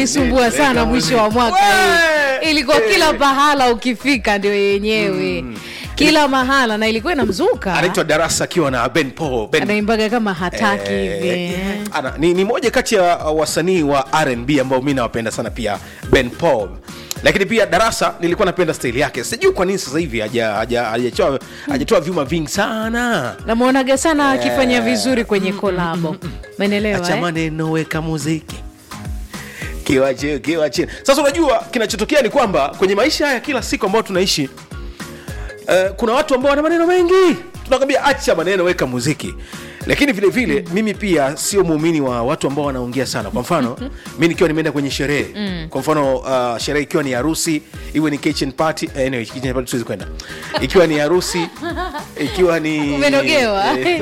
ilisumbua sana mwisho wa mwaka hii. ilikuwa kila pahala ukifika ndio yenyewe kila mahala na ilikuwa inamzuka anaitwa darasa akiwa na ben paul ben anaimbaga kama hataki hivi Eh, ana, ni, ni moja kati ya uh, wasanii wa rnb ambao mi nawapenda sana pia ben paul lakini pia darasa nilikuwa napenda staili yake sijui kwa nini sasa hivi haja- haja- hajatoa hajatoa vyuma vingi sana namwonaga sana akifanya vizuri kwenye kolabo menelewa acha eh? maneno weka muziki kiwa chini kiwa chini sasa unajua kinachotokea ni kwamba kwenye maisha haya kila siku ambayo tunaishi uh, kuna watu ambao wana maneno mengi tunakwambia acha maneno weka muziki lakini vile vile mimi pia sio muumini wa watu ambao wanaongea sana kwa mfano mi nikiwa nimeenda kwenye sherehe kwa mfano uh, sherehe ikiwa ni harusi iwe ni kitchen party eh, anyway, kitchen party siwezi kwenda ikiwa ni harusi ikiwa ni umenogewa eh,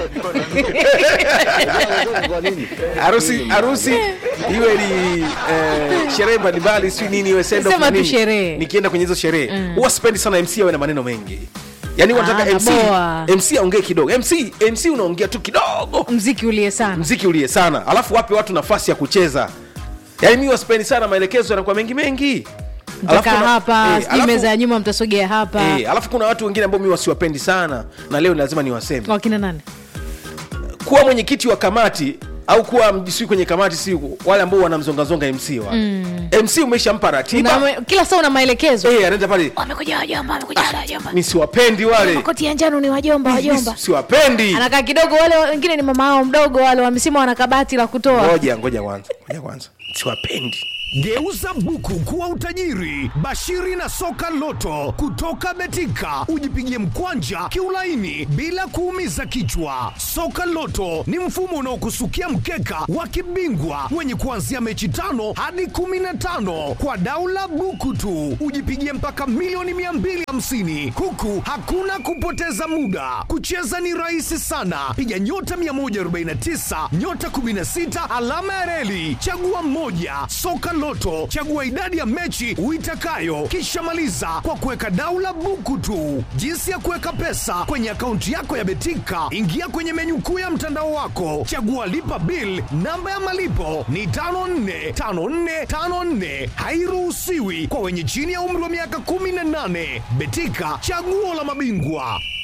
harusi harusi iwe ni eh, sherehe mbalimbali si nini iwe send off Sema na tu nini. sherehe. nikienda kwenye hizo sherehe huwa sipendi sana mc awe na maneno mengi yaani wanataka Ah, MC, naboa. mc aongee kidogo mc mc unaongea tu kidogo mziki ulie sana mziki ulie sana alafu wape watu nafasi ya kucheza yaani mi waspendi sana maelekezo yanakuwa mengi mengi Alafu mtakaa kuna- hapa eh, sijui alafu- meza ya nyuma mtasogea hapa eh, alafu kuna watu wengine ambao mi wasiwapendi sana na leo ni lazima niwaseme wakina nani kuwa mwenyekiti wa kamati au kuwa mjisui kwenye kamati si wale ambao wanamzongazonga mc wa mm. mc umeshampa ratiba Una- kila saa una maelekezo Eh, anaenda pale wamekuja wajomba wamekuja wajomba mi siwapendi wale makoti ya njano ni wajomba Mi- wajomba mi siwapendi anakaa kidogo wale wengine ni mama ao mdogo wale wamesema wana kabati la kutoa ngoja ngoja kwanza ngoja kwanza siwapendi Geuza buku kuwa utajiri. Bashiri na soka loto kutoka Betika, ujipigie mkwanja kiulaini bila kuumiza kichwa. Soka loto ni mfumo unaokusukia mkeka wa kibingwa wenye kuanzia mechi tano hadi kumi na tano kwa daula buku tu, ujipigie mpaka milioni 250 huku hakuna kupoteza muda. Kucheza ni rahisi sana, piga nyota 149 nyota 16 alama ya reli, chagua mmoja. Soka Loto, chagua idadi ya mechi uitakayo, kisha maliza kwa kuweka daula buku tu. Jinsi ya kuweka pesa kwenye akaunti yako ya Betika, ingia kwenye menyu kuu ya mtandao wako, chagua lipa bill. Namba ya malipo ni 545454, hairuhusiwi kwa wenye chini ya umri wa miaka 18. Betika, chaguo la mabingwa.